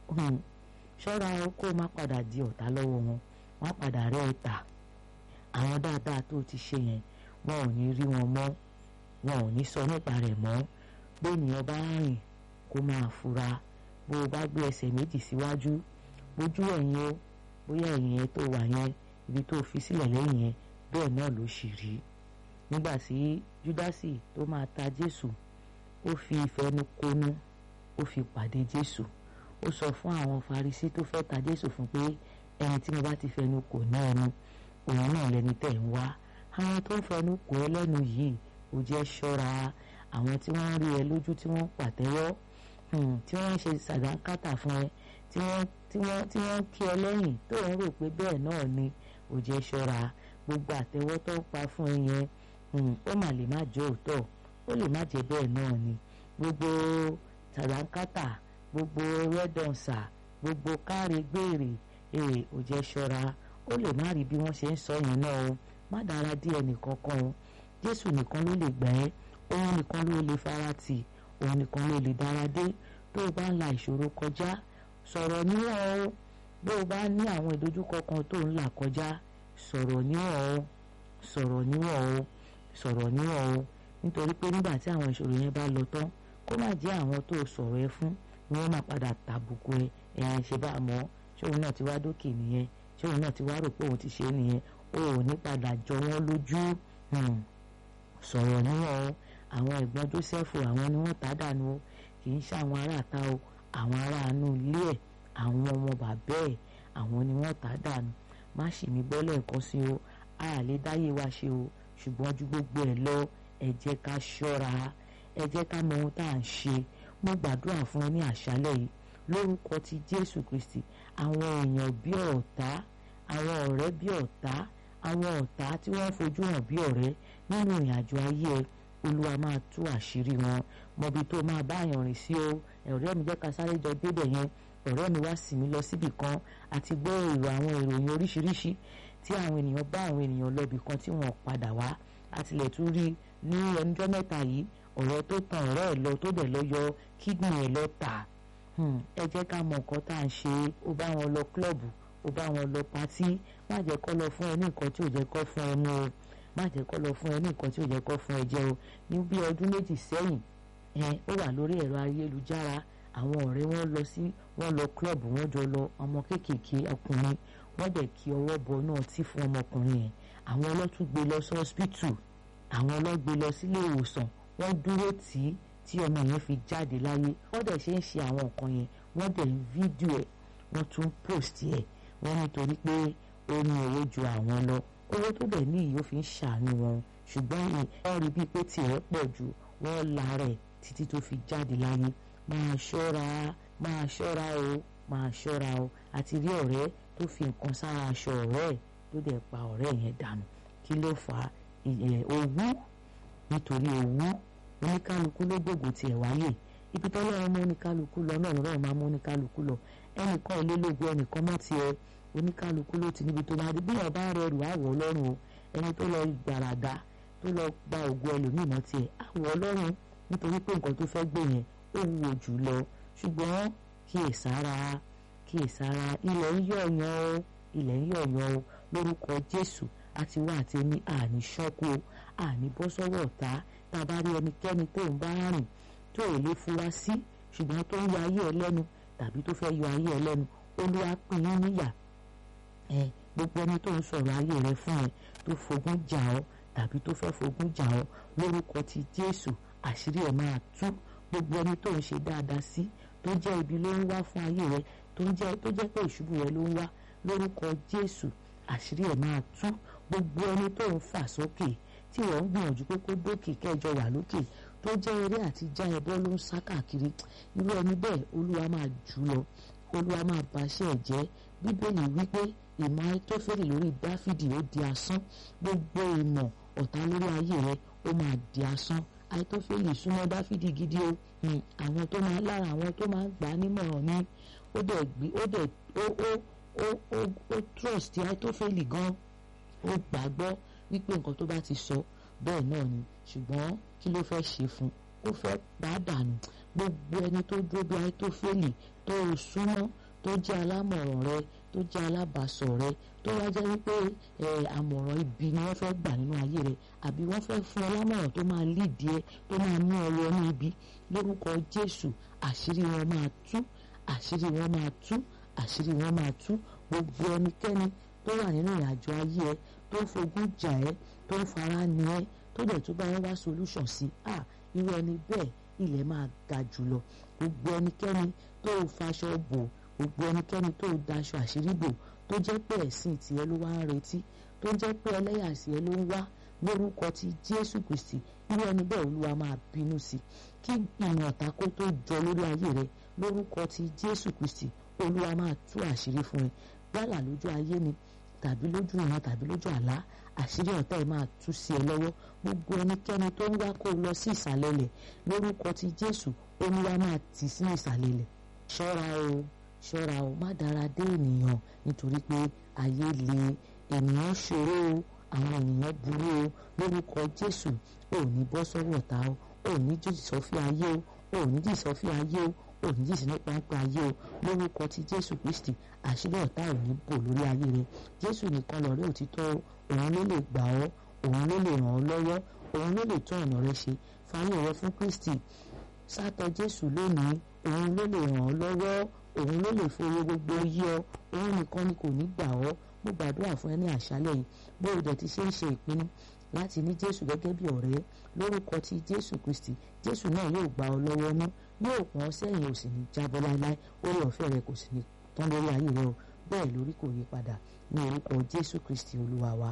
ṣọ́ra kó má padà di ọ̀tá lọ́wọ́ wọn wọ́n padà rẹ́ ẹ tà àwọn dáadáa tó ti ṣe yẹn wọn ò ní rí wọn mọ́ wọn ò ní sọ nípa rẹ̀ mọ́ bí ènìyàn bá rìn kó máa fura bó o bá gbé ẹsẹ̀ méjì síwájú bójú ẹ̀yìn o bóyá ẹ̀yìn yẹn tó wà yẹn ibi tó fi sílẹ̀ lẹ́yìn yẹn bẹ́ẹ̀ náà ló sì rí nígbà tí júdásì tó máa ta jésù ó fi ìfẹnukonu ó fi pàdé jésù ó sọ fún àwọn farisí tó fẹ́ ta jésù fún pé ẹni tí mo bá ti fẹnu kò ní ẹnu òun náà lẹni tẹ̀ ń wá àwọn tó ń fẹnu kò ẹ lẹ́nu yìí ó jẹ́ ṣọ́ra àwọn tí wọ́n ń rí ẹ lójú tí wọ́n ń pàtẹ́wọ́ tí wọ́n ń ṣe sàdánkátà fún ẹ tí wọ́n tí wọ́n tí wọ́n kí ẹ lẹ́yìn tó ń rò pé bẹ́ẹ̀ náà ni ó jẹ́ ṣọ́ra gbogbo àtẹ́wọ́ tó ń pa fún ẹ yẹn ó mà lè má jẹ́ òótọ́ ó lè má jẹ́ bẹ́ẹ̀ náà ni gbogbo sàdánkátà gbogbo rẹ́dọ̀nsà gbogbo káre gbèrè ee ó jẹ́ ṣọ́ra ó lè má rí bí wọ́n ṣe ń sọ yẹn náà o má dára dí ẹnìkankan o jésù nìkan ló lè gbà ẹ́ òun nìkan ló lè farati òun nìkan ló lè dára dé tó o bá ń la ìṣòro kọjá sọ̀rọ̀ níwọ̀n o bó o bá ní àwọn ìdojúkọ kan tó ń là kọjá sọ̀rọ̀ níwọ̀n o sọ̀rọ̀ níwọ̀n o sọ̀rọ̀ níwọ̀n o nítorí pé nígbà tí àwọn ìṣòro yẹn bá lọ tán kó má jẹ́ àwọn tó sọ̀rọ̀ ẹ fún ni wọ́n máa padà tàbùkù ẹ ẹ̀yìn ṣe bá mọ́ ṣé òun náà ti wá dókè nìyẹn ṣé òun náà ti wá rò pé òun ti ṣe é nìyẹn o ò ní padà jọ wọ́n lójú sọ̀rọ̀ níwọ̀n o àwọn ẹ̀gbọ́n Jósẹ́fù àwọn ni wọ́n tá dànù o kì í ṣe àwọn aráàta o àwọn aráàánú ilé ẹ̀ àwọn ọmọ bàbá ẹ̀ àwọn ni wọ́n tá dànù má ṣì mí gbọ́ lẹ́ẹ̀kan sí o a lè dáyé wa ṣe o ṣùgbọ́n ju gbogbo ẹ̀ lọ ẹ jẹ́ ká ṣọ́ra ẹ jẹ́ ká mọ ohun tá à ń ṣe mo gbàdúrà fún ẹ ní àṣálẹ́ yìí lórúkọ ti Jésù Kristi àwọn èèyàn bí ọ̀tá àwọn ọ̀rẹ́ bí ọ̀tá àwọn ọ̀tá tí wọ́n fojú hàn bí ọ̀rẹ́ nínú ìrìn àjò ayé ẹ olúwa máa tú àṣírí wọn mọbi tó máa bá àyàn rìn sí o ọ̀rẹ́ mi jẹ́ ká sáré jọ débẹ̀ yẹn ọ̀rẹ́ mi wá sì mí lọ síbì kan àti gbọ́ èrò àwọn ìròyìn oríṣiríṣi tí àwọn ènìyàn bá àwọn ènìyàn lọ ibì kan tí wọ́n padà wá àtìlẹ̀ tún rí ní ẹnjọ́ mẹ́ta yìí ọ̀rẹ́ tó tan ọ̀rẹ́ ẹ̀ lọ tó dẹ̀ lọ yọ kídìnì ẹ̀ lọ tà ẹ jẹ́ ká mọ nǹkan tá à ń ṣe ó bá wọn lọ klọ́ọ̀bù ó bá wọn lọ patí má jẹ́ kó lọ fún ẹ ní nǹkan tí ò jẹ́ kó fún ẹ mú o má jẹ́ kó lọ fún ẹ ní nǹkan tí ò jẹ́ kó fún ẹ jẹ o ní bí ọdún méjì sẹ́yìn ẹ ó wà lórí ẹ̀rọ ayélujára àwọn ọ̀rẹ́ wọn lọ sí wọn lọ klọ́ọ̀bù wọn jọ lọ ọmọ kéékèèké ọkùnrin wọ́n dẹ̀ kí ọwọ́ bọ náà tí fún ọmọkùnrin yẹn àwọn ọlọ́tún gbé lọ sí hospital àwọn ọlọ́gbé lọ sílé ìwòsàn wọ́n dúró tì í tí ọmọ yẹn fi jáde láyé wọ́n dẹ̀ ṣe ń ṣe àwọn nǹkan yẹn wọ́n dẹ̀ ń fídíò ẹ̀ wọ́n tún post ẹ̀ wọ́n nítorí pé ó ní owó ju àwọn lọ owó tó dẹ̀ ní ìyó fi ń ṣàánú wọn ṣùgbọ́n wọ́n rí bíi pé tiẹ̀ pọ̀ ju wọ́n la rẹ̀ títí tó fi jáde láyé máa ṣọ́ra máa ṣọ́ra o máa ṣọ́ra o àti rí ọ̀rẹ́ tó fi nǹkan sára aṣọ ọ̀rẹ́ ẹ̀ tó dẹ̀ pa ọ̀rẹ́ yẹn dànù kí ló fà á owú nítorí owú oníkálukú ló gbòògùn tiẹ̀ wáyé ibi tọ́lọ́run mú oníkálukú lọ náà lọ́rọ̀ máa mú oníkálukú lọ ẹnìkan ò lè lóògùn ẹnìkan mọ́ tiẹ̀ oníkálukú ló ti níbi tó bá dé bí ọba rẹrù àwọ̀ ọlọ́run o ẹni tó lọ gbàràdà tó lọ gba ògùn ẹlòmíì mọ́ tiẹ̀ àwọ̀ ọlọ́run nítorí pé nǹkan tó fẹ́ gbé yẹn ó wúwo jù lọ ṣùgbọ́n kíyèsára kíyèsára ilẹ̀ ń yọ̀yàn o ilẹ̀ ń yọ̀yàn o lórúkọ Jésù àti wá àti ní àní ṣọ́kú o àní bọ́ sọ́wọ́ ọ̀tá tá a bá rí ẹnikẹ́ni tó ń bá rìn tó ò lè fura sí ṣùgbọ́n tó ń yọ ayé ẹ lẹ́nu tàbí tó fẹ́ yọ ayé ẹ lẹ́nu olúwa pín in níyà ẹ gbogbo ẹni tó ń sọ̀rọ̀ ayé rẹ fún ẹ tó fogún jà ọ́ tàbí tó fẹ́ fogún jà ọ́ lórúkọ ti Jésù àṣírí ẹ̀ máa tú gbogbo ẹni tó ń ṣe dáadáa sí tó jẹ́ ibi ló ń wá fún ayé rẹ tó jẹ́ tó jẹ́ pé ìṣubú rẹ ló ń wá lórúkọ Jésù àṣírí ẹ̀ máa tú gbogbo ẹni tó ń fà sókè tí wọ́n ń gbìyànjú pé kó dókè kẹjọ wà lókè tó jẹ́ eré àti já ẹbọ ló ń sá káàkiri irú ẹni bẹ́ẹ̀ olúwa máa jù lọ olúwa máa baṣẹ́ ẹ̀ jẹ́ bíbélì wípé ìmọ̀ àìtófẹ́lì lórí dáfídì ó di asán gbogbo ìmọ̀ ọ̀tá lórí ayé rẹ ó máa di asán àìtófẹ́lì súnmọ́ dáfídì gidi o àwọn tó máa lára àwọn tó máa gbà á nímọ̀ràn ni ó dẹ̀ gbé ó dẹ̀ ó ó ó ó ó trust àìtófẹ́lì gan ó gbàgbọ́ wípé nǹkan tó bá ti sọ bẹ́ẹ̀ náà ni ṣùgbọ́n kí ló fẹ́ ṣe fún ó fẹ́ bá dànù gbogbo ẹni tó dúró bí ayé tó fẹ́lì tó o súnmọ́ tó jẹ́ alámọ̀ràn rẹ tó jẹ́ alábàásọ̀ rẹ tó wá jẹ́ wípé àmọ̀ràn ibi ni wọ́n fẹ́ gbà nínú ayé rẹ àbí wọ́n fẹ́ fún ọ lámọ̀ràn tó máa lídìí ẹ tó máa mú ọ wọnú ibi lórúkọ Jésù àṣírí wọn máa tú àṣírí wọn máa tú àṣírí wọn máa tú gbogbo ẹnikẹ́ni tó wà nínú ìrìnàjò ayé ẹ tó ń fogún jà ẹ tó ń fara ni ẹ tó dẹ̀ tó bá wọn wá solution sí ah irú ẹni bẹ́ẹ̀ ilẹ̀ máa ga jùlọ gbogbo ẹnikẹ́ni tó faṣọ bò gbogbo ẹnikẹ́ni tó daṣọ àṣírí bò tó jẹ́ pé ẹ̀sìn tiẹ̀ ló wá ń retí tó jẹ́ pé ẹlẹ́yà tiẹ̀ ló ń wá lórúkọ ti Jésù Kristi irú ẹni bẹ́ẹ̀ Olúwa máa bínú sí kí ìmọ̀ ọ̀tá kó tó jọ lórí ayé rẹ lórúkọ ti Jésù Kristi Olúwa máa tú àṣírí fún ẹ yálà lójú ayé ni tàbí lójú ìran tàbí lójú àlá àṣírí ọ̀tá ẹ̀ máa tú sí ẹ lọ́wọ́ gbogbo ẹnikẹ́ni tó ń wá kó lọ sí ìsàlẹ̀ lẹ̀ lórúkọ ti Jésù Olúwa máa tì sí ìsàlẹ̀ lẹ̀ ṣọ́ra o ṣọ́ra o má dára dé ènìyàn nítorí pé ayé le ènìyàn ṣòro o àwọn ènìyàn burú o lórúkọ Jésù ò ní bọ́ sọ́wọ́ ọ̀tá o ò ní jìjì sọ́fí ayé o ò ní jìjì sọ́fí ayé o ò ní jìjì nípa ń pa ayé o lórúkọ ti Jésù Kristi àṣírí ọ̀tá ò ní bò lórí ayé rẹ Jésù nìkan lọ̀rẹ́ òtítọ́ òun ló lè gbà ọ́ òun ló lè ràn ọ́ lọ́wọ́ òun ló lè tún ọ̀nà rẹ ṣe fàyè rẹ fún Kristi sátọ̀ Jésù lónìí òun ló lè ràn ọ́ lọ́wọ́ òun ló lè fowó gbogbo yí ọ òun nìkan ni kò ní gbà ọ́ mo gbàdúrà fún ẹ ní àṣálẹ́ yìí bó o dẹ̀ ti ṣe ń ṣe ìpinnu láti ní Jésù gẹ́gẹ́ bí ọ̀rẹ́ lórúkọ ti Jésù Kristi Jésù náà yóò gbà ọ́ lọ́wọ́ mú yóò pọ́n ọ sẹ́yìn ò sì ní jábọ́ láéláé orí ọ̀fẹ́ rẹ kò sì ní tán lórí ayé rẹ o bẹ́ẹ̀ lórí kò yí padà ní orúkọ Jésù Kristi Olúwa wa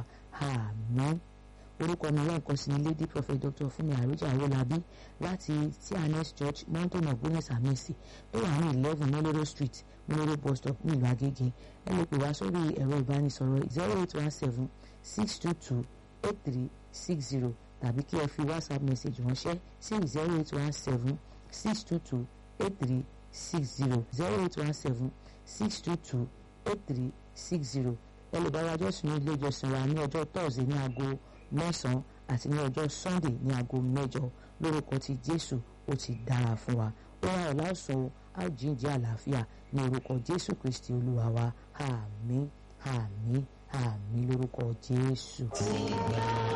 àmín orúkọ mi lẹ́ẹ̀kan sí ni lady prophet dr fúnmi àròjà awolabi láti tns church mountain of goodness and mercy tó wà ní eleven moloro street moloro bus stop ní ìlú agége ẹ lè pè wá sórí ẹ̀rọ ìbánisọ̀rọ̀ zero eight one seven six two two eight three six zero tàbí kí ẹ fi whatsapp message ránṣẹ́ sí zero eight one seven six two two eight three six zero zero eight one seven six two two eight three six zero ẹ lè bá wa jọ́sìn ní ilé ìjọsìn wa ní ọjọ́ tọ́sídẹ̀ẹ́ ní aago mẹ́sàn-án àti ní ọjọ́ sunday ní aago mẹ́jọ lórúkọ ti jésù ó ti dára fún wa ó wá ọ̀la ọ̀sán àjíǹde àlàáfíà ní orúkọ jésù kristi olúwa wa àmín àmín àmín lórúkọ jésù.